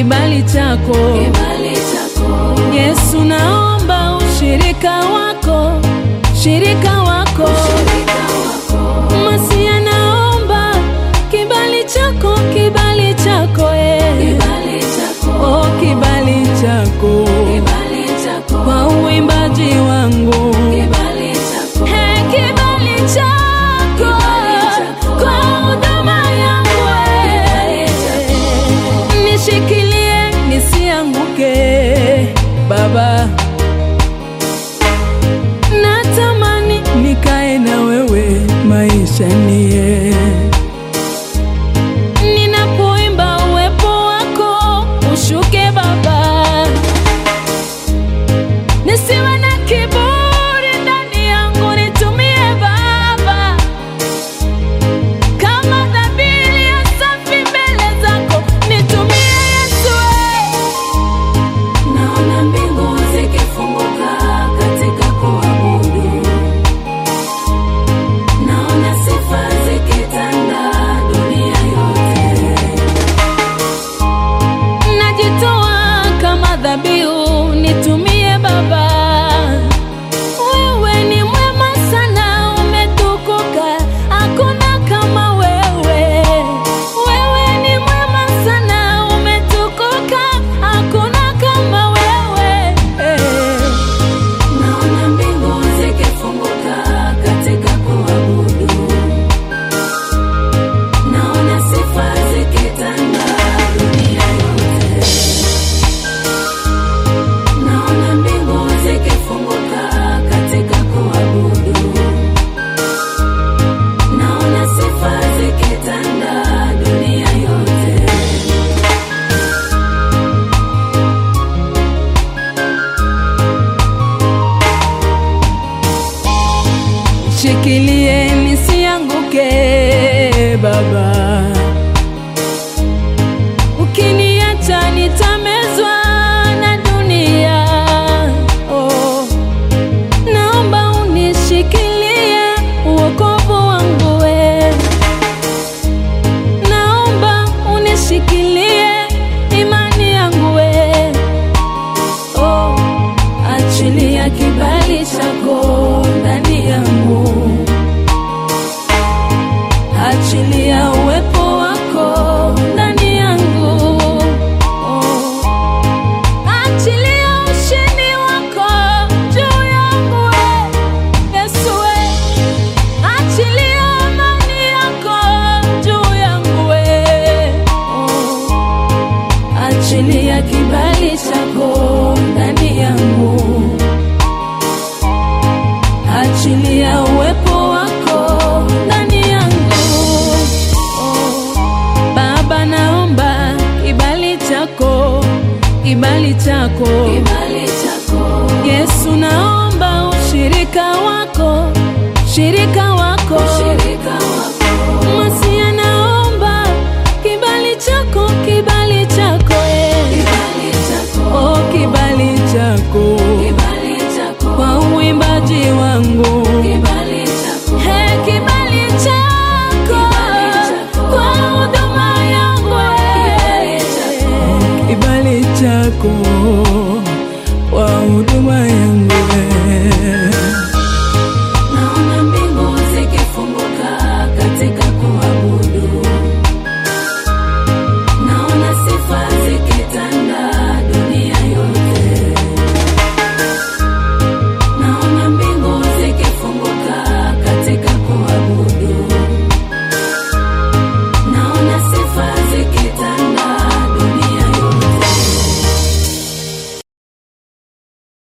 kibali chako kibali chako, Yesu, naomba ushirika wako, shirika wako shirika wako, Masia, naomba kibali chako, kibali chako eh. kibali chako, Oh, kibali chako kibali chako, kwa uimbaji wangu kibali chako, Hey, kibali chako chako. kwa huduma yangu eh. Kibali nishikilie nisianguke Baba, natamani nikae na wewe maisha nie ninapoimba uwepo wako ushuke Baba, nisiwe na kiburi ndani yangu, nitumie Baba kama dhabihu ya safi mbele zako, nitumie Yesu eh. Naona mbingu zikifunguka katika kuabudu, naona sifa zikitanda dunia yote. najitoa kama dhabihu, nitumie Baba. Wewe ni mwema sana, umetukuka, hakuna kama wewe. Wewe ni mwema sana, umetukuka, hakuna kama wewe. Naona mbingu zikifunguka katika kuabudu, naona sifa zikitanda dunia yote. Naona mbingu zikifunguka katika kuabudu, naona sifa zikitanda dunia yote. Shikilie nisianguke Baba, ukiniacha nitamezwa na dunia. Oh, naomba unishikilie uokovu wangu we, naomba unishikilie imani yangu we. Oh, achilia kibali chako ndani yangu, achilia uwepo wako ndani yangu. Oh, achilia ushindi wako juu yangu we, Yesu we, achilia amani yako juu yangu we. Oh, achilia kibali chako ndani yangu, achilia uwepo wako ndani yangu. Oh, Baba, naomba kibali chako, kibali chako Kibali chako, Yesu, naomba ushirika wako, shirika wako shirika wako, Masia, naomba kibali chako, kibali chako eh. kibali chako, Oh, kibali chako kibali chako, kwa uimbaji wangu kibali chako, Hey, kibali chako chako. kwa huduma yangu eh. Kibali chako. kibali chako kwa huduma yangu